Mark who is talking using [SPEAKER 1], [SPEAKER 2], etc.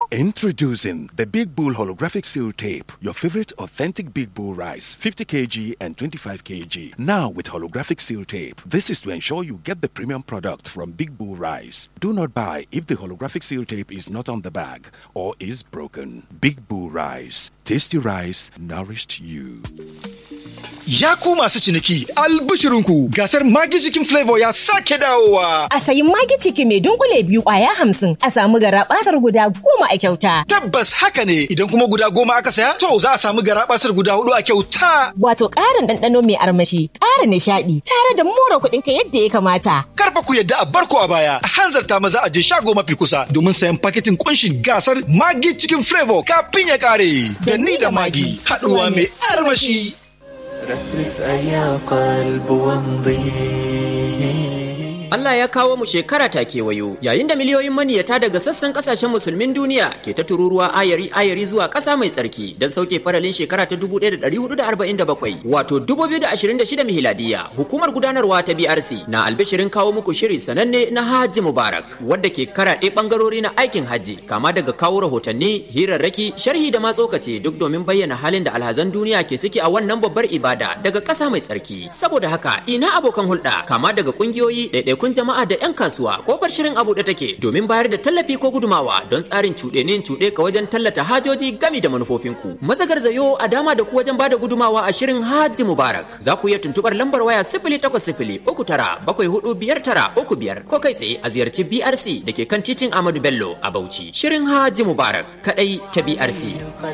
[SPEAKER 1] Introducing the Big Bull Holographic Seal Tape, your favorite authentic Big Bull rice, 50 kg and 25 kg. Now with holographic seal tape. This is to ensure you get the premium product from Big Bull Rice. Do not buy if the holographic seal tape is not on the bag or is broken. Big Bull Rice. Tasty rice nourished you.
[SPEAKER 2] Ya ku masu ciniki albishirinku gasar magi cikin flavor ya sake dawowa.
[SPEAKER 3] A sayi magi ciki mai dunkule biyu kwaya hamsin a samu gara basar guda goma a kyauta.
[SPEAKER 2] Tabbas haka ne idan kuma guda goma aka saya to za a samu gara basar guda hudu a kyauta.
[SPEAKER 3] Wato ƙarin ɗanɗano mai armashi, ƙara nishaɗi, tare da more kuɗin ka yadda ya kamata.
[SPEAKER 2] Karfa ku yadda a barko a baya a hanzarta maza a je shago mafi kusa domin sayan paketin kunshin gasar magi cikin flavor kafin ya kare. Da ni da magi haɗuwa mai armashi.
[SPEAKER 4] رفرف أيا قلب وامضي
[SPEAKER 5] Allah ya kawo mu shekara ta kewayo yayin da miliyoyin maniyata daga sassan kasashen musulmin duniya ke ta tururuwa ayari ayari zuwa ƙasa mai tsarki don sauke faralin shekara ta 1447 wato 2026 miladiya hukumar gudanarwa ta BRC na albishirin kawo muku shiri sananne na Hajji Mubarak wadda ke karaɗe ɓangarori na aikin hajji kama daga kawo rahotanni hirarraki sharhi da matsokace duk domin bayyana halin da alhazan duniya ke ciki a wannan babbar ibada daga ƙasa mai tsarki saboda haka ina abokan hulɗa kama daga ƙungiyoyi ɗaiɗaiku kun jama'a da 'yan kasuwa kofar shirin abu da take domin bayar da tallafi ko gudumawa don tsarin cuɗenin cuɗe ka wajen tallata hajoji gami da manufofinku. Mazagar zayo a dama da ku wajen bada gudumawa a shirin Hajji Mubarak. Za ku iya tuntuɓar lambar waya sifili takwas sifili uku tara bakwai hudu biyar tara uku biyar ko kai tsaye a ziyarci BRC da ke kan titin Ahmadu Bello a Bauchi. Shirin Hajji Mubarak kaɗai ta BRC.